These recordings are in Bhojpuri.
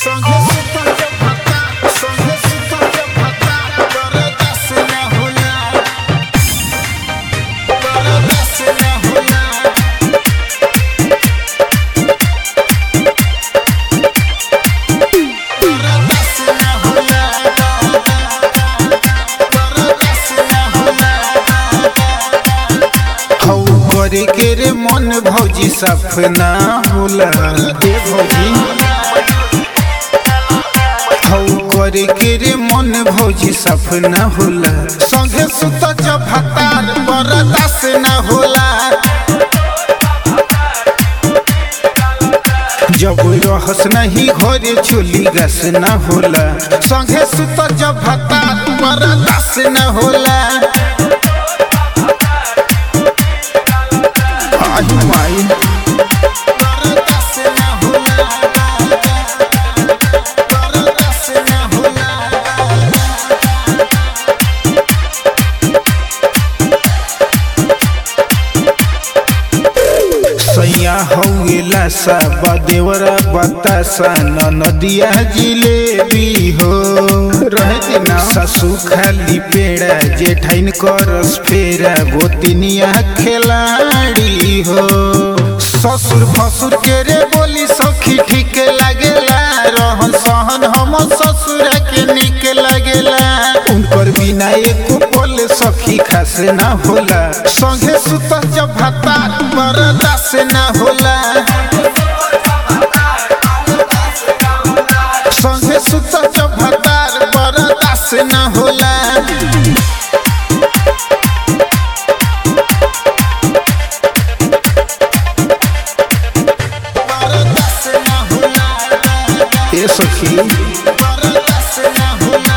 संगे सुतल जब भत्ता संगे सुतल जब भत्ता बरदास न होला बरदास न होला बरदास न होला बरदास न होला हौ करे के रे मन भौजी सपना होला ए भौजी हौ करे के रे मन भौजी सपना होला संगे सुत जब भतार बरदास न होला जब रहस नहीं घरे चोली गस न होला संगे सुत जब भतार बरदास न होला आई माई बरदास न होला बरदास न होला सैया हौला सा बदेवरा बतासा न नदिया जिलेबी हो रहते ना ससु खाली पेड़ा जेठाइन करस फेरा गोतिनिया खिलाड़ी हो ससुर फसुर के रे बोली सखी ठीक लागेला रहन सहन हम ससुर के निक लागेला उनकर बिना एको पल सखी खास ना होला संगे सुत जब भतार बरदास न होला संगे सुत जब भतार बरदास न होला बरदास न होला ए सखी बरदास न होला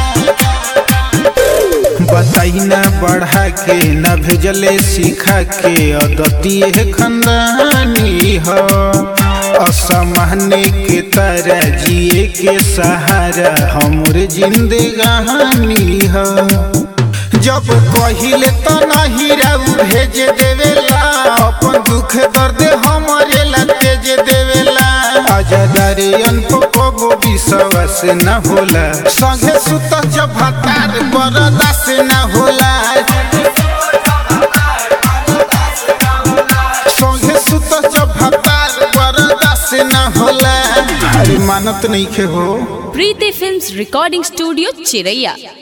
बताई ना बढ़ा के न भेजले सिखा के अदतिए खंदानी हो असमाने के तरह जिए के सहारा हमर जिंदगानी हो जब कहिले त नहीं राउ भेज देवेला अपन दुख दर्द हमरे ला तेज देवेला आजादारे अनपको विश्वास न होला संगे सुत जब भतार बरदास न होला संगे सुत जब भतार बरदास न होला अरे मानत नहीं खे हो प्रीति फिल्म्स रिकॉर्डिंग स्टूडियो चिरैया